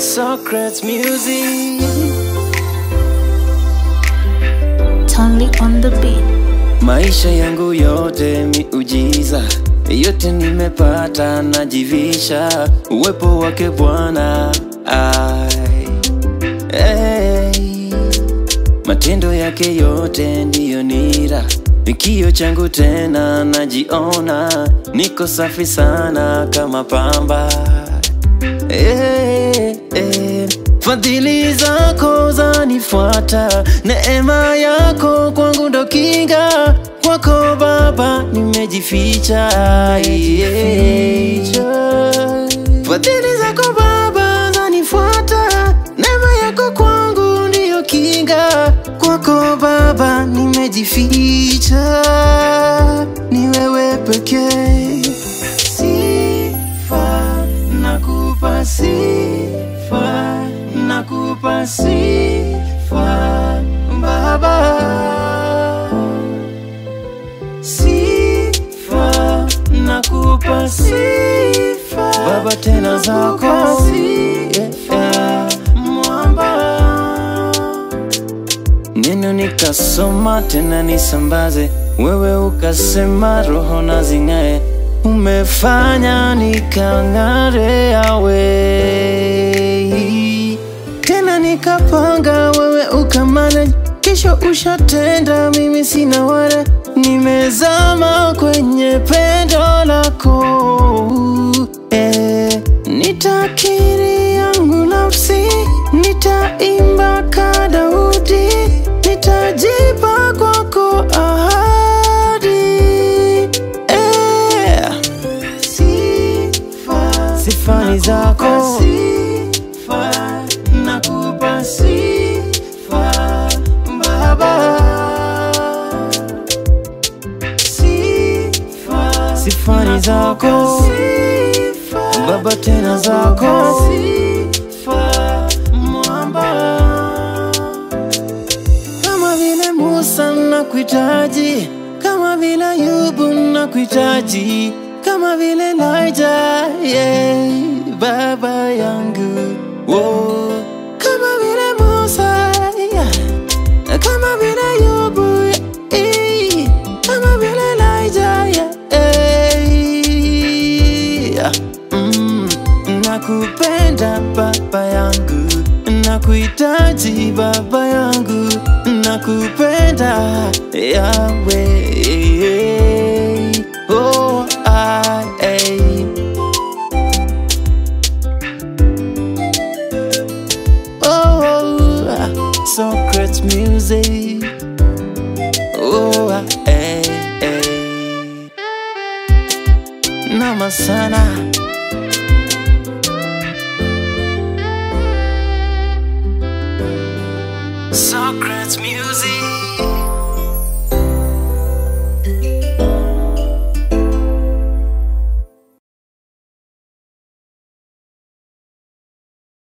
Socrates music. Tonly on the beat. Maisha yangu yote miujiza, yote nimepata, najivisha uwepo wake Bwana. Ai, hey. Matendo yake yote ndiyo nira, kio changu tena, najiona niko safi sana kama pamba. Eh, eh, Fadhili zako zanifuata, neema yako kwangu ndo kinga, kwako Baba nimejificha. Yeah. Fadhili zako Baba zanifuata, neema yako kwangu ndiyo kinga, kwako Baba nimejificha, ni wewe pekee sifa nakupa sifa nakupa sifa baba sifa nakupa sifa baba tena zako yeah. mwamba neno nikasoma tena nisambaze, wewe ukasema roho na zing'ae, umefanya nikang'are awe tena nikapanga, wewe ukamanage, kisha ushatenda, mimi sina wale, nimezama kwenye pendo lako eh, nitakiri yangu nafsi, nitaimba ka Daudi, nitajipa kwako ahadi eh, sifa sifa ni zako sifa nakupa sifa baba sifa sifa ni zako baba tena zako sifa mwamba kama vile Musa nakuhitaji, kama vile Ayubu nakuhitaji, kama vile Elijah, yeah, baba yangu oh. kama vile Musa yeah. kama vile Ayubu yeah. kama vile Elijah yeah. yeah. Mm, nakupenda baba yangu, nakuhitaji baba yangu, nakupenda yawe oh, I, oh, Socrates music oh, I, Nama sana Socrates music